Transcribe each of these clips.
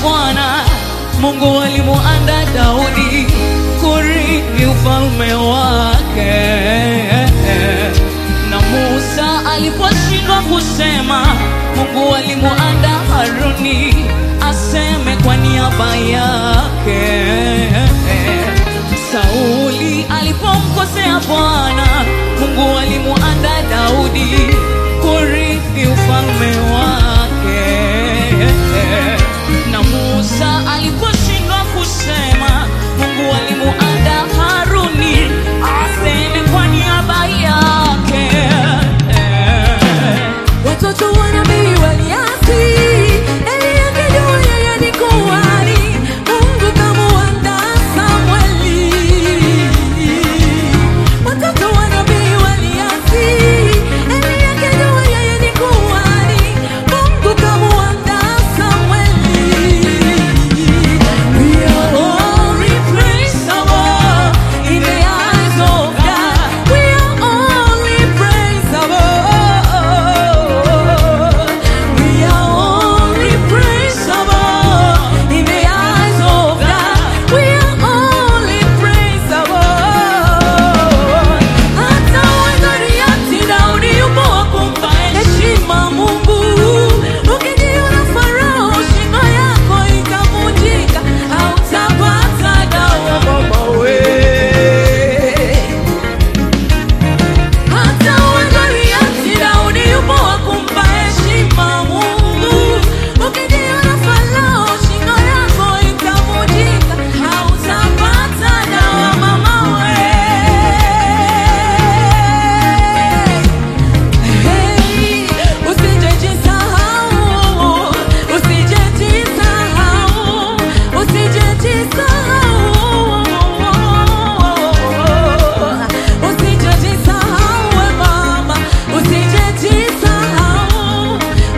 Bwana, Mungu alimuanda Daudi kurithi ufalme wake, na Musa aliposhindwa kusema, Mungu alimuanda Haruni aseme kwa niaba yake. Sauli alipomkosea Bwana, Mungu alimuanda Daudi kurithi ufalme wake. Na Musa aliposhindwa kusema, Mungu alimuanda Haruni aseme kwa niaba yake. Watoto wa nabii waliasi, Eli akijua yeye ni kuhani, Mungu kamuanda Samweli. Watoto wa nabii waliasi, Eli akijua yeye ni kuhani, Mungu kamuanda Samweli. We are all replaceable in the eyes of God. We are all replaceable. We are all replaceable in the eyes of God. We are all replaceable. Hata Goliathi, Daudi yupo wa kumpa heshima Mungu. Ukijiona Farao, shingo yako ikavunjika, hautapata dawa mama we. Hata uwe Goliathi, Daudi yupo wa kumpa heshima Mungu. Ukijiona Farao, shingo yako ikavunjika, hautapata dawa mama we. Hey, usijejisahau, usijejisahau, usijejisahau. Usijejisahau we mama, usijejisahau,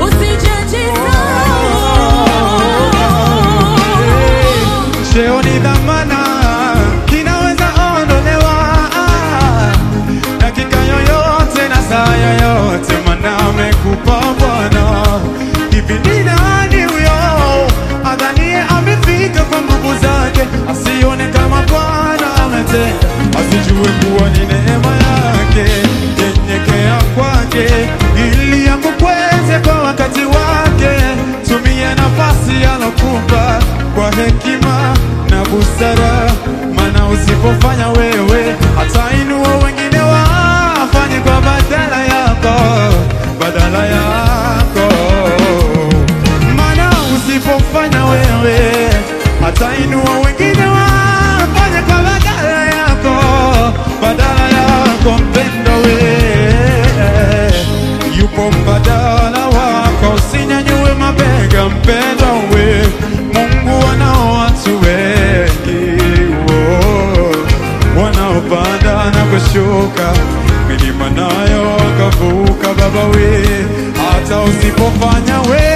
usijejisahau. Cheo ni dhamana, kinaweza ondolewa dakika yoyote na saa yoyote, mana amekupa Bwana. Hivi ni nani huyo adhanie amefika kwa nguvu zake, asione kama Bwana ametenda, asijue kuwa ni neema yake. Nyenyekea kwake ili akukweze kwa wakati wake. Tumia nafasi alokupa kwa hekima na busara, maana usipofanya wewe atainua wengine wafanye kwa badala yako, badala yako. Maana usipofanya wewe atainua wengine wafanye kwa badala yako, badala yako mpendo we yupo mbadala wako, usinyanyue mabega mpendo we. Mungu anao watu wengi oh, wanaopanda na kushuka milima nayo wakavuka, Baba we, hata usipofanya we